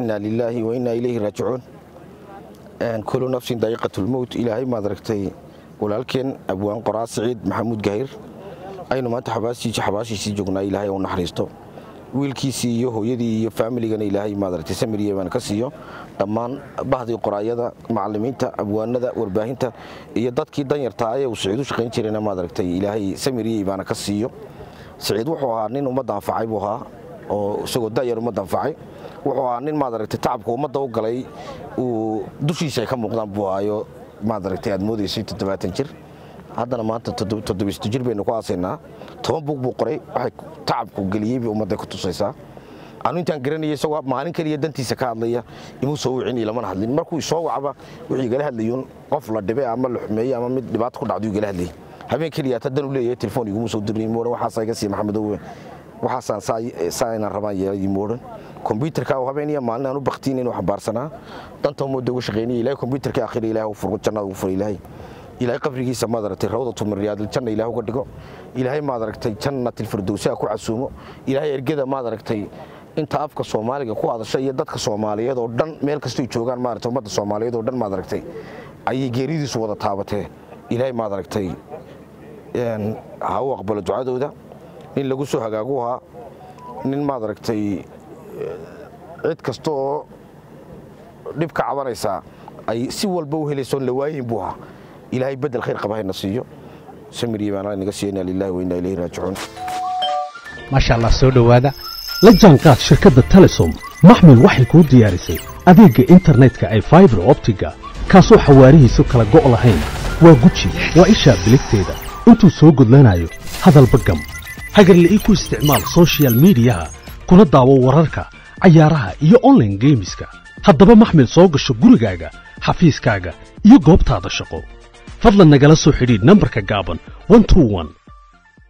inaa lilaahi wa innaa ilayhi raajicuun kulu nafsin daa'iqatulmowt ilaahay maad aragtay walaalkeen abwaan qoraa siciid maxamuud gahir aynu maanta xabaashiisii joognaa ilaahay u naxariisto wiilkiisii iyo hooyadii iyo faamiligana ilaahay maad aragtay samiriye baan ka siiyo dhammaan bahdii qoraayada macallimiinta abwaanada warbaahinta iyo dadkii danyartaa ee uu siciid u shaqayn jirayna maad aragtay ilaahay samiriye baana ka siiyo siciid wuxuu ahaa nin ummadda anfacay buu ahaa oo isagoo da'yar ummadda anfacay wuxuu ahaa nin maad aragtay tacabka ummadda u galay uu dushiisa ay ka muuqdaan buu ahaayo maad aragtay aad moodaysay toddobaatan jir haddana maanta toddobisto jir baynu ku aasaynaa toban buug buu qoray waxay tacabku geliyey bay ummadday ku tusaysaa anu intaan garanaya isagoo maalin keliya dantiisa ka hadlaya imuu soo wicin ilamana hadlin markuu isoo wacba wuxuu igala hadlayuun qof la dhibe ama la xumeeye ama mid dhibaato ku dhacdu igala hadlayay habeen keliya ta dan u leeyahay telefoon iguma soo dirin moodan waxaasaa iga siiya maxamedowe waxaasaan saa inaan rabaan yeelay moodan kombyuutarka oo habeen iyo maalin aan u baktiin inuu xambaarsanaa danta ummadda uga shaqaynaya ilahay kombyuutarka akhira ilahay u furgo jannada ugu fura ilaahay ilaahay qabrigiisa maad aragtay rawdatu min riyaadil janna ilaah uga dhigo ilaahay maad aragtay jannatil firdowsi ha ku casuumo ilaahay ergada maad aragtay inta afka soomaaliga ku hadasha iyo dadka soomaaliyeed oo dhan meel kastoy joogaan maaragtay ummadda soomaaliyeed oo dhan maad aragtay ayay geeridiisu wada taabatee ilaahay maad aragtay ha u aqbalo ducadooda nin lagu soo hagaagu ahaa nin maad aragtay cid kasta oo dhib ka cabanaysaa ay si walba u helaysoon la waayin buu ahaa ilaahay bedel khayr qaba hayna siiyo samiriye baana inaga siiya inaa lillahi wa innaa ilayhi raajicuun maasha allah soo dhowaada la jaanqaad shirkadda telesom maxmil waxay kuu diyaarisay adeegga internetka ay faibar optiga kaasoo xawaarihiisu kala go' lahayn waa guji waa ishaa biligteeda intuu soo gudlanayo hadalba gam hagarle ii ku isticmaal sochial midiyaha kuna daawo wararka cayaaraha iyo onlaine geemiska haddaba maxmil soo gasho gurigaaga xafiiskaaga iyo goobtaada shaqo fadlan nagala soo xidhiidh nambarka gaaban